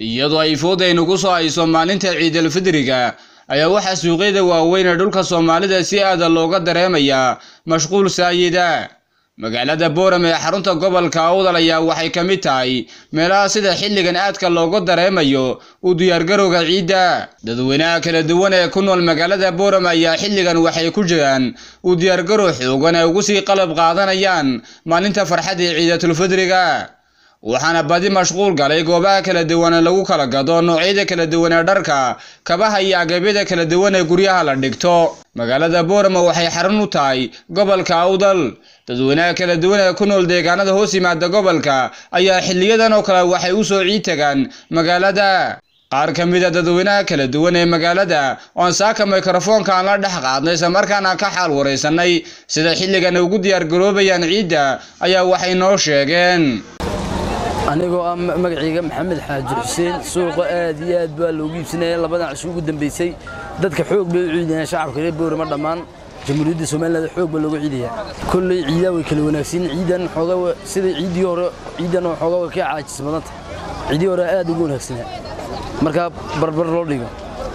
iyadoo ay foodaynu ku soo hayso maalinta ciidalfidriga ayaa waxaa suuqyada waaweyn ee dhulka soomaalida si aada looga dareemayaa mashquul saayida magaalada boorame ee xarunta gobolka awdal ayaa waxay ka mid tahay meelaha sida xilligan aadka looga dareemayo u diyaargarowga ciidda dadweynaha kala duwan ee ku nool magaalada boorame ayaa xilligan waxay ku jiraan u diyaargarow xoogan ay ugu sii qalab qaadanayaan maalinta farxadda ee ciidatulfidriga waxaana badi mashquul galay goobaha kala duwan ee lagu kala gado noocyada kala duwan ee dharka kabaha iyo agabyada kala duwan ee guryaha la dhigto magaalada boorama waxay xarun u tahay gobolka awdal dadweynaha kala duwan ee ku nool deegaanada hoos yimaada gobolka ayaa xiliyadan oo kale waxay u soo ciid tagaan magaalada qaar ka mid a dadweynaha kala duwan ee magaalada oon saaka mikrofoonka aan la dhex qaadnay islamarkaana ka xaal waraysanay sida xilligan ugu diyaargaroobayaan ciidda ayaa waxay noo sheegeen anigoo ah magacayga maxamed xaaji xuseen suuqa aad iyo aad baa loogu iibsanaya labadan casho ugu dambeysay dadka xoog bay u ciidayaan shacabka reer boorama dhammaan jamhuuriyadda somaliland xoog baa loogu ciidaya kolley ciidaa way kala wanaagsan ciidan xoogaa sida ciiddii hore ciidan oo xoogaa way ka caajis badanta ciiddii hore aad ugu wanaagsanaa markaa barbar loo dhigo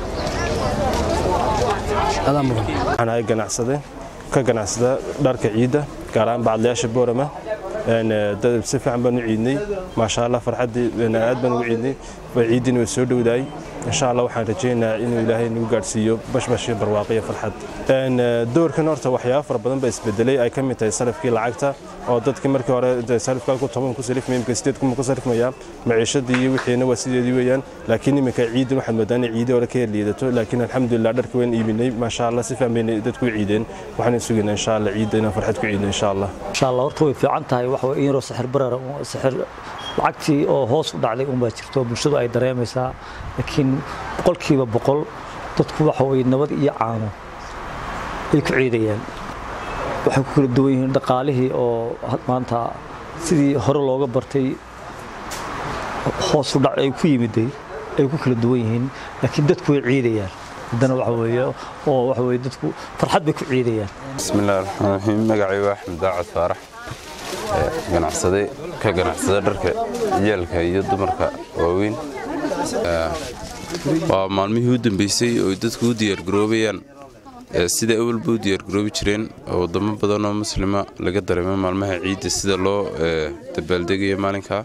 adaa mudan waxaan ahay ganacsade ka ganacsada dharka ciidda gaar ahaan bacadlayaasha boorama si fiican baan u ciidnay maasha allah farxaddii aad baan ugu ciidnay ciiddiina way soo dhowdaay insha allah waxaan rajaynayaa inuu ilaahay nagu gaadhsiiyo bashbash iyo barwaaqo iyo farxad doorkan horta waxyaabo fara badan baa isbedelay ay ka mid tahay salafkii lacagta oo dadkii markii hore salafka ku toban ku salifmay imika sideed kuma ku salifmaya maciishadii iyo wixiina waa sideedii weeyaan laakiin iminka ciidin waxaad moodaan inay ciidii hore ka liidato laakiin alxamdulilah dharka waan iibinay maasha allah si fiican bayna dadku u ciideen waxaan sugaynaa insha allah ciidda inaan farxad ku ciidno insha allah insha allah horta way fiican tahay waxa way in yaroo sixir barar sixir lacagtii oo hoos u dhacday unbaa jirto bulshadu ay dareemaysaa laakiin boqolkiiba boqol dadku waxa way nabad iyo caano ay ku ciidayaan waxay ku kala duwan yihiin dhaqaalihii oo maanta sidii hore looga bartay hoos u dhac ay ku yimiday ay ku kala duwan yihiin laakiin dadku way ciidayaan haddana waxa weeye oo waxa weeye dadku farxad bay ku ciidayaan bismillahi raxmaan raxiim magacay waa axmed daacad faarax ganacsade ka ganacsada dharka ciyaalka iyo dumarka waaweyn waa maalmihii u dambeysay oo dadku u diyaargaroobayaan sida awalba u diyaargaroobi jireen oo wadamo badan oo muslima laga dareemo maalmaha ciidda sida loo dabaaldegayo maalinkaa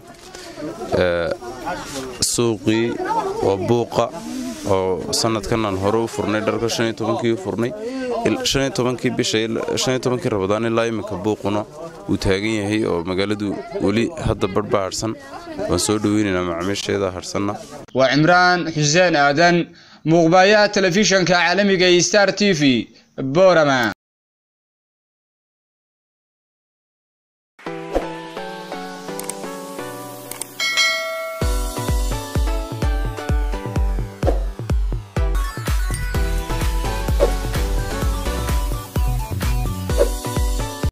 suuqii oo buuqa oo sanadkan aan hore u furnay dharka kii u furnay kii bishankii rabadaan ilaa iminka buuquna uu taagan yahay oo magaaladu weli hadda badhba harhsan waan soo dhoweynaynaa macaamiisheeda harhsanna waa cimraan xuseen aadan muuqbaayaha telefishanka caalamiga iyo star t v borama